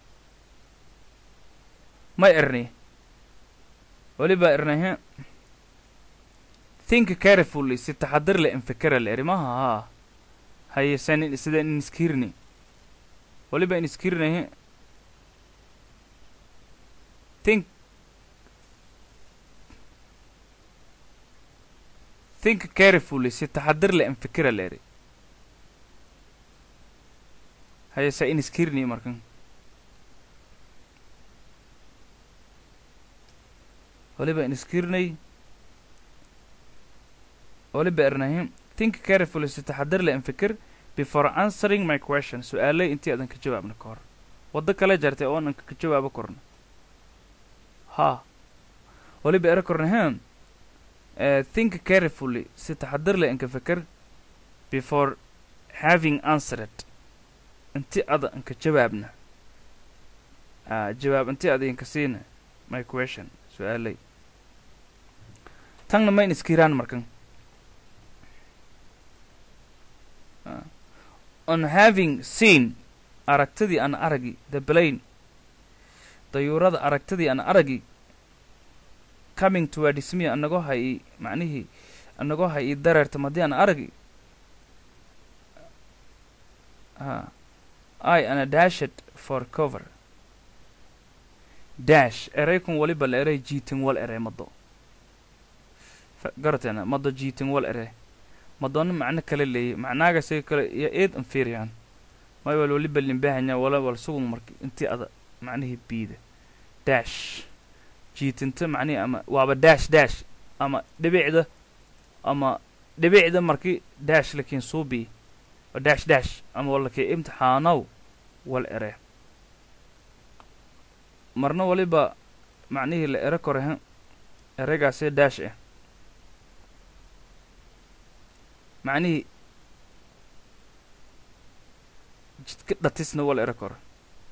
ma erni weliba ernahe think carefully si taxadir le infekera le erimaha haa haye san sida iniskirni weliba iniskirnahe think think carefully si taxadir le infekera le eri haye sa iniskirni markan waliba iniskirnay waliba ernahim think carefully si taxadir le infekir before answering my question su-aalay intii adan ka jawaabna ka hor waddo kale jartay oo anan ka jawaabo korna ha waliba era kornahem uh, think carefully si taxadir le inka fikir before having answered inti ada inka jawaabna uh, jawaab inti ada inka siina my question su-aalay tanna mayn iskiraan markan uh, on having seen aragtidii aan aragi the plane dayuurada aragtidii aan aragi coming towards me anagoo hay macnihii anagoo hay ii dareerta madii aan aragi uh, i ana dashed for cover dash eraykun waliba la eray jiitin wal ere mado garateena mado jiitin wal ere madoono macno kale leeyay macnaaga say kale iyo eed anfiiriyaan may wal waliba limbahanya wala wal sugun marka intii ada macnihii biida dash jiitinta macnihi ama waaba dash dash ama dhibicda ama dhibicda markii dash lakiin suubi waa dash dash ama walakii imtixaanow wal ere marna waliba macnihii la ere korehan eregaasee dash ah macnihii jidka dhatisna wal ere kore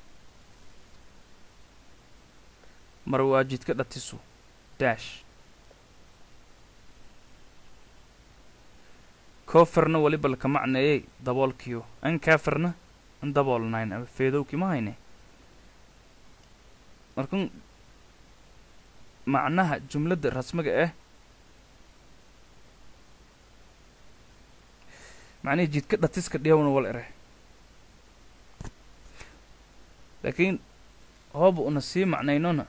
mar waa jidka dhatisu dash koferna waliba laka macneeyey daboolkiyo an kaferna an daboolnayn ama feedowkii ma hayne markan macnaha jumladda rasmiga ah macnihii jidka dhatiska dhiyawna wal ere laakiin hooba una sii macnaynona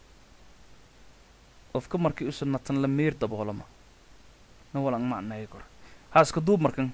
qofka markii usa natan la miir daboolama na walang macneeya kore haaska duub markan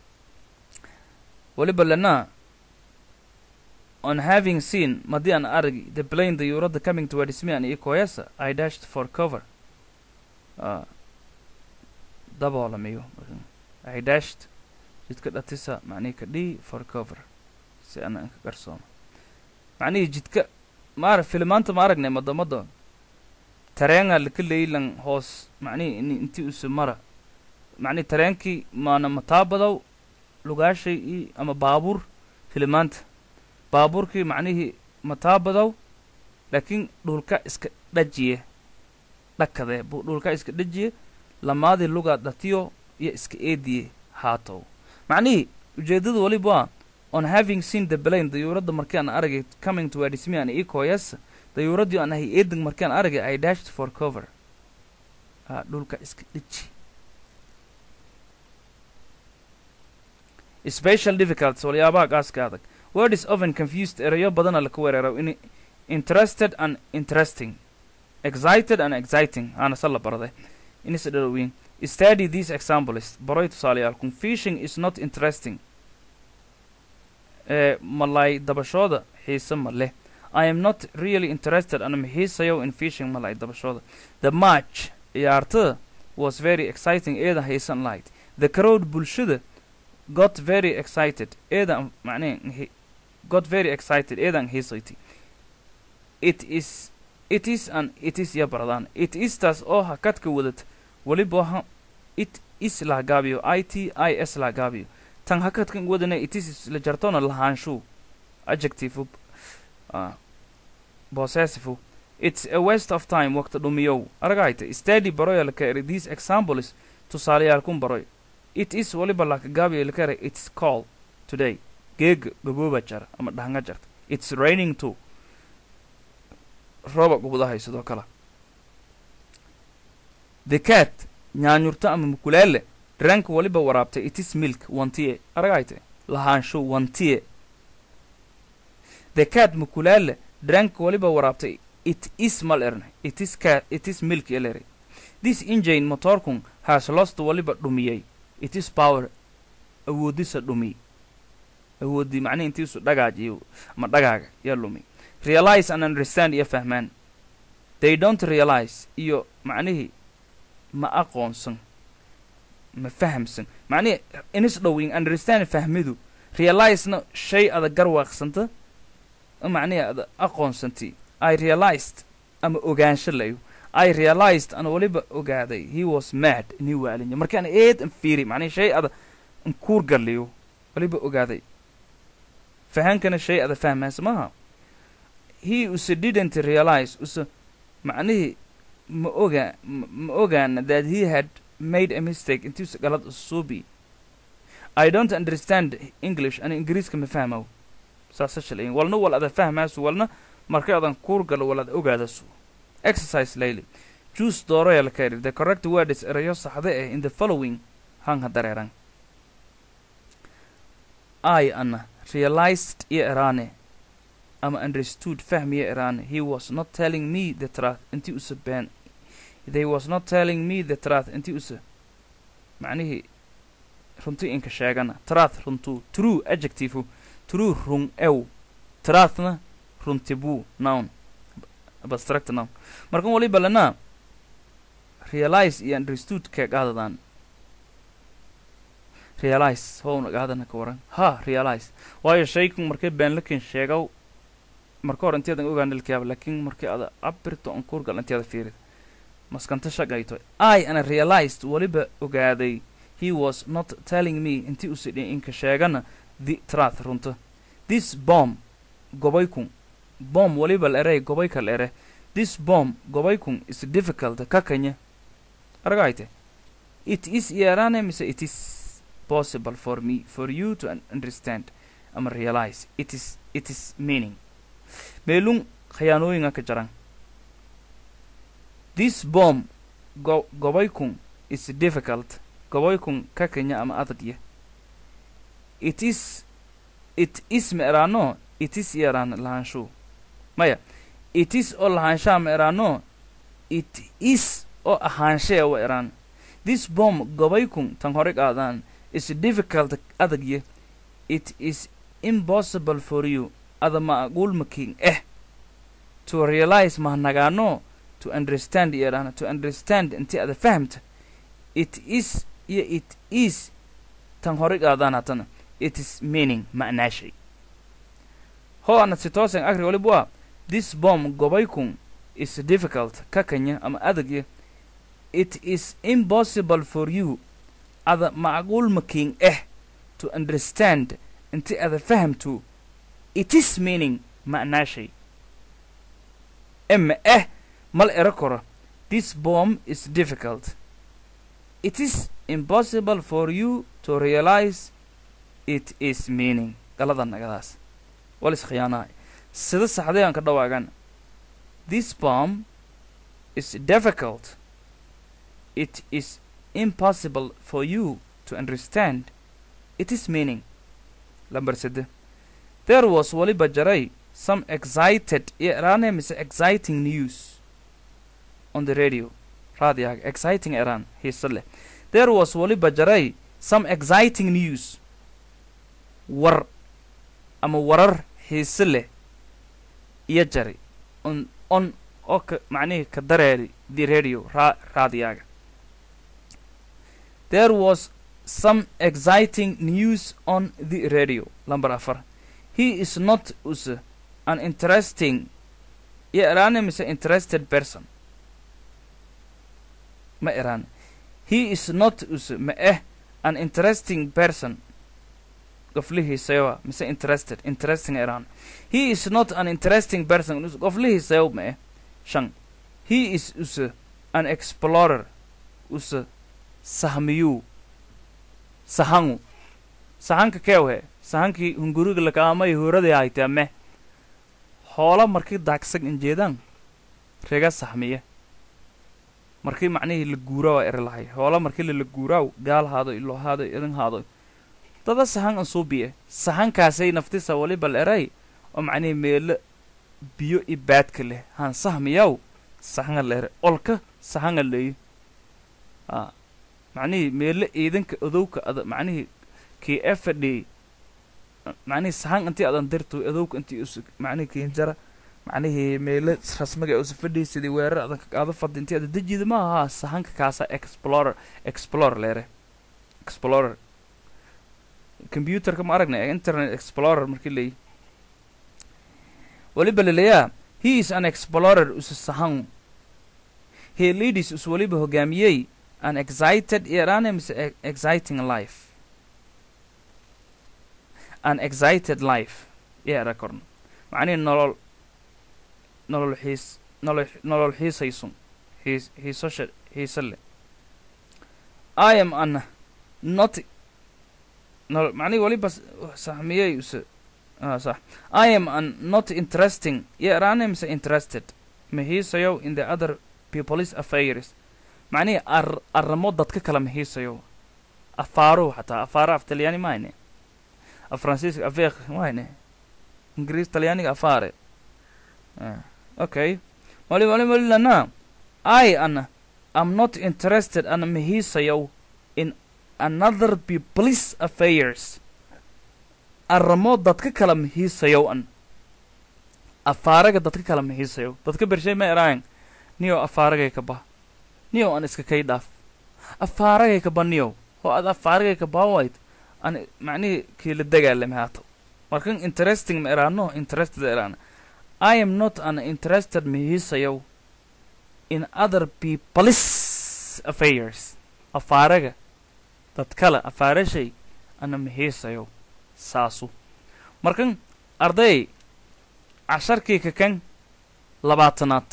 waliba lenaa on having seen madii aan aragi the plane the yuradda coming towards me and ikoyasa i dashed for cover uh, daboolamiyo markan i dashed jidka dhatisa macnihii ka dhii for cover si ana inka garsoomo macnihii jidka maara filimaanta ma aragnay madamada tareenga laka leylan hoos macnihii in intii use mara macnihi tareenkii maana mataabadow lugaashay i ama baabuur filimaanta baabuurkii macnihii mataabadow laakiin dhulka iska dhajiye dhakadee buu dhulka iska dhajiye lamaadii lugaa dhatiyo iyo iska eediye haatow macnihii ujeeddada waliba waa on having seen the plane dayuuradda markii aan aragay coming towards me and ecoyas dayuuraddii aan ahay eeding markii aan aragay i dashed for cover ah dhulka iska dhiji special difficulties waliyaabaha gaaska adag word is often confused erayo badana laka wereero in interested and interesting excited and exciting aana se la baraday inisa dhalowin study these examples baroy tusaalayaal confusing is not interesting ee malay dabashooda xiise ma leh i am not really interested anama xiisayo in fishing malay dabashooda the match ciyaartada was very exciting eeda xiisan lahayd the crowd bulshada got very excited eedan macnee got very excited eedan xiisayti it is it is an it is ya baradaan it is taas oo ha kadka wadad weliba ha it is lahagaabiyo i t i s lahagaabiyo tan hakadkan wadana it is la jartona lahaanshu adjective uh, possessive it's a waste of time waqti dhumiyow aragayta study baroya laka eri these examples tusaalayaal kun baroy it is waliba lakagaabiyo laka eri it's call today geega gabooba jara ama dhahanga jarta it's raining too rooba gubdahay sidoo kale the cat nyaanyurta ama mukulaale ranka waliba waraabtay it is milk wantiye aragayte lahaansho wantiye the cat mukulaale drank waliba waraabtay it is mal erne it is cat it is milk elere this engine motorkun has lost waliba dhumiyey it is power awoodisa dhumi awoodii macnihi intiisu dhagaajiyo ama dhagaaga yaa lumi realize and understand iyo fahmaan they don't realize iyo macnihii ma aqoonsan ma fahamsan macnihi inis dhowin understand fahmidu realizena shay ada garwaaqsanta macnihi ada aqoonsanti i realized ama ogaansho layo i realized ana waliba ogaaday he was mad inii waalinyo markaan eed an fiiri macnihi shay ada nkuur galiyo waliba ogaaday fahankana shay ada fahmaysa maaha he use didn't realize use macnihii ma oga ma ogaana that he had made a mistake intiisa galad usuubi i don't understand english ana ingiriiska ma fahmow saasa shalayin walna wal ada fahmaasu walna marka adan kuur galo wal ada ogaadasu exercise layli juice dooroya la kairi the correct word is erayo saxda eh in the following hanga dareeran i ana realized iyo erane ama understood fahmiya erane he was not telling me the truth intii usa been they was not telling me the truth intii usa macnihii runti inka sheegana trath runtu true adjective true rung ew trathna runti buu noun abstract noun markan waliba lana realize iyo understood ka qaadadan realize howna qaadana ka waran ha realize waayo shaykan markay beenlakin sheegaw marka hore intiyadan ogaan ilkayaaba laakiin markii ada abirto on kurgal intiyada fiirid maskanta shaqayto i ana realized waliba ogaaday he was not telling me intii usidhi inka sheegana the truth runta this bomb gobaykun bomb waliba la erey gobayka la ere this bomb gobaykun is difficult kakanya aragayte it is yarane mise it is possible for me for you to un- understand ama realize it is it is meaning meelun khiyaanooyinga ka jaran this bomb go gobaykun is difficult gobaykun ka kenya ama adagya it is it is ma eraano it is yaraan lahaanshu maya it is oo lahaanshaha ma eraano it is oo ahaanshee wa eraan this bomb gobaykun tan hore qaadaan is difficult adagya it is impossible for you ada macquul making eh to realize mahnagaano to understand yaraan to understand inti ada fahamta it is iyo it is tan hore qaadaan hatana it is meaning ma'naashay ho ana si toosan akri waliba waa this bomb gobaykun is difficult ka kanya ama adagya it is impossible for you ada macquul making eh to understand inti ada fahamtu it is meaning ma'naashay ema eh mal ero koro this bomb is difficult it is impossible for you to realize it is meaning galada nagadaas wal iskhiyaanahay sida saxday aan ka dhawaagan this bomb is difficult it is impossible for you to understand it is meaning lambar sede there was waliba jaray some excited iyo eraane mise exciting news on the radio raadiyaga exciting eraan hiise leh there was waliba jaray some exciting news war ama warar xiise leh iyo jari on on oo ka macnihii ka dareeri the radio ra raadiyaga there was some exciting news on the radio lamber afar he is not us an interesting iyo eraane mise interested person ma eraan he is not us ma eh an interesting person qoflihiisayowa mise interested interesting eraan he is not an interesting person us- qoflihiisayow ma eh shan he is us an explorer us sahmiyuu sahangu sahanka keewhe sahankii hunguriga lakaamay huuradii haytee meh hoola markii daagsan injeedaan rega sahmiye markii macnihii la guuraa waa eri lahay hoola markii lala guuraaw gaal haado ilo haado idin haado dada sahan an suubiye sahankaasay naftisa waliba la eray oo macnihii meelo biyo i baadka leh han sahmiyaw sahanga la ere olka sahanga leeyo a macnihii meelo ciidanka odowka ada macnihii kii e fadhiyey macnihii sahan intii adan dirto odowka intii us macnihii kiinjara macnihii meelo rasmiga usa fadhiyey sidii weerar adan kaqaado fadhi intii ada dejida ma ahaa sahanka kaasa explorer explorer leere explorer computerka ma aragnay internet explorer markii leeyi waliba laleeyaa he is an explorer usa sahan he leadis us waliba hogaamiyey an excited irane mise e- exciting life an excited life yeera korna macnihi nolol nolol xiis nolol nolol xiisaysun xiis xiisosha xiise le i am an not nolol macnihi waliba s- sahmiyey use ah sax i am an not interesting yeeraane mise interested ma hiisayow in the other people's affairs macnihii ar arrimo dadka kala mahiisayo afaaruhu xataa afaara af talyaani mahayne af faransiiska afeeq mahayne ingiriis talyaaniga afaare Ah, okay wali wali wali lana i ana am not interested ana mahiisayow in another people's affairs arrimo dadka kala mihiisayow an afaaraga dadka kala mihiisayow dadka bershay ma eraayan niyow afaaragay ka bah niyow an iska kay dhaaf afaaragay ka ba niyow oo ad afaaragay ka baawayd an macnihii kiila dagaalame haato markan interesting ma eraano interested eraana I am not an interested mihiisayow in other people's affairs afaaraga dad kale afaarashay ana mihiisayow saasu markan arday casharkii kakan labaatanaad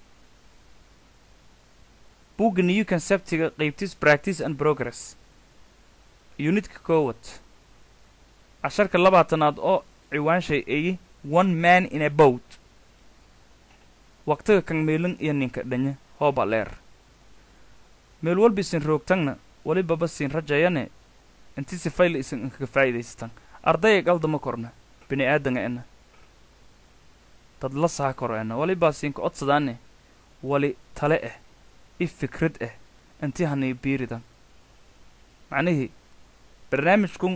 buugga new conceptiga qaybtis practice and progress unitka koowad casharka labaatanaad oo ciwaanshay eyi one man in a boat waqtiga kan meelin iyo ninka dhanya hooba leer meel walba isin roogtangna welibaba siin rajayane inti sifayla isin inkaga faa'iidaystan ardaya galdama korna bini aadanga ena dad la saha koro ena walibaa siinka odsadaane wali tale ah i fikrad ah inti hanay biiridan macnihii barnaamijkun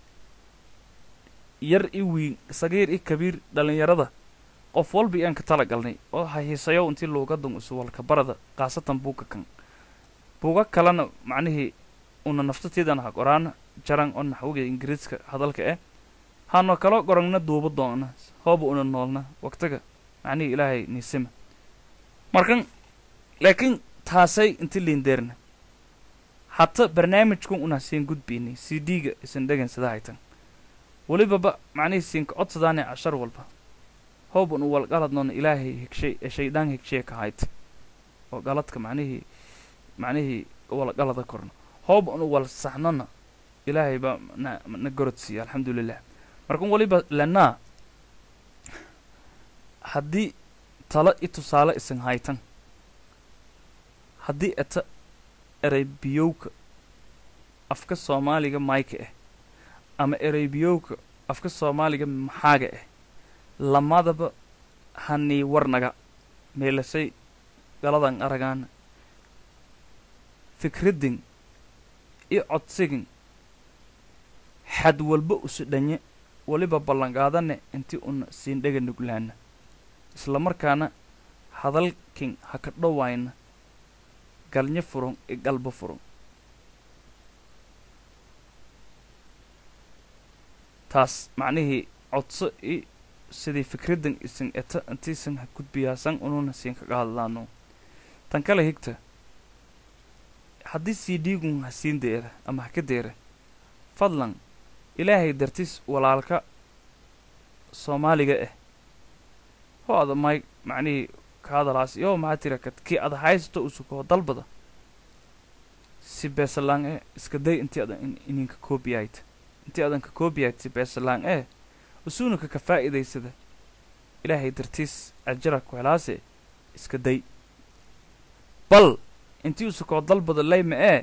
yar i wiin sagiir i kabiir dhallinyarada qof walba iyaan ka tala galnay oo hahiisayow intii luugadan usuwalka barada khaasatan buuga kan buuga kalena macnihii una naftatiidan ha qoraana jaran oo naxwiga ingiriiska hadalka eh hano kala qorangna duuba doona hooba una noolna waqtiga macnihii ilaahay niisima markan laakiin taasay inti liindeerna hata barnaamijkun una siin gudbaynay c d-ga isan dhegansada haytan welibaba macnihii siinka codsadaane cashar walba hoob un wal qaladnoona ilaahay higshay ee shaydaan higshay ka hayd oo galadka macnihii macnihii wal qalada korno hoob un wal saxnona ilaahay baa na na gorodsiiya alxamdulilah markan waliba lanaa haddii talo i tusaale isan haytan haddii eta ereybiyowka afka soomaaliga mayka ah ama ereybiyowka afka soomaaliga maxaaga ah lamadaba hanii warnaga meelasay galadan aragaana fikradin i codsigin xad walba usu dhanye weliba ballanqaadane intii una siin dhega nuglaana isla markaana hadalkin ha ka dhowayna galnyo furan i galba furan taas macnihii codso i sidii fikraddan isin eta intiisan ha gudbiyaasan ununa siin kaga hadlaano tan kale higta haddii c d-gun ha siin deera ama ha ka deera fadlan ilaahay dartis walaalka soomaaliga ah ho ada may macnihii ka hadalaas yoo maxaa tira kad kii ada haysto usukoo dalbada si beesalaan eh iska day intii adan ininka koobiyayt intii adan ka koobiyayt si beesalaan eh usuunaka ka faa'iidaysada ilaahay dartiis ajara ku helaase iska day bal intii usukoo dalbada layma ee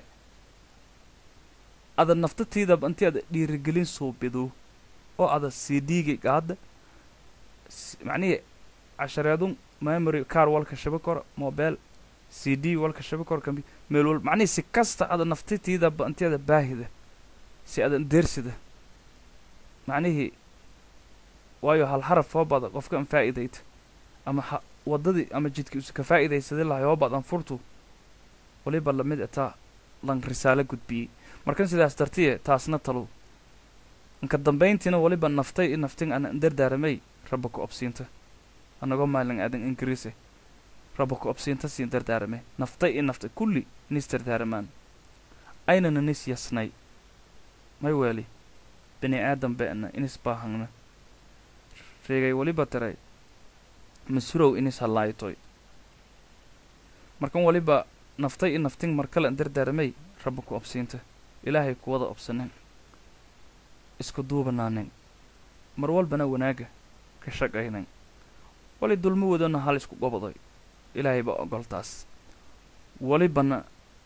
ada naftatiidaba intii ada dhiirigelin suubidu oo ada c d-ga gaada macnihii cashareedun memory car walka shaba kora mobile c d walka shaba kora kambi meel wal macnihii si kasta ada naftatiidaba intii ada baahida si ada deersida macnihii waayo hal haraf hoobada qofka an faa'iidayta ama ha waddadii ama jidkii usa ka faa'iidaysaday lahay hoobad an furtu waliba lamid ataa lan risaalo gudbiyey markan sidaas dartiye taasna talow inka dambayntiina waliba naftay i naftin ana dardaaramay raba ku obsiinta anagoo maalin aadan ingiriise raba ku obsiinta siin dardaaramay naftay i naftay kulli inis dardaaramaan aynana nis yasnay may weeli bini aadan be'na inis baahangna reegay waliba tiray masurow inis hallaaytoy markan waliba naftay i naftin markale dardaaramay raba ku obsiinta ilaahay kuwada obsanen isku duubanaanen mar walbana wanaaga ka shaqaynen wali dulmo wadana hal isku goboday ilaahay baa ogoltaas walibana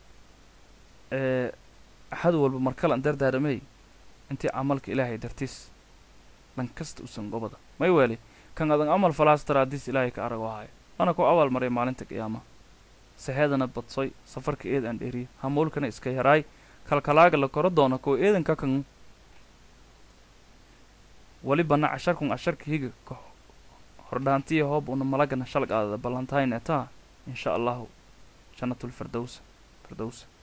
ee axad walba markale an dardaaramay intii camalka ilaahay dartiis dhan kasta usan gobada may weeli kan adan amal falaas taraadiis ilaahay ka arag wahayo ana ku abaal maray maalinta qiyaama saheedana badsoy safarka eed aan dheeriyo hamuulkana iska yaraay kalkalaaga la koro doono koo eedanka kan walibana casharkun casharka higa ka hordhaantiya hoob una malagana shalgaadada ballantayn etaa insha allahu jannatul firdowsa firdowsa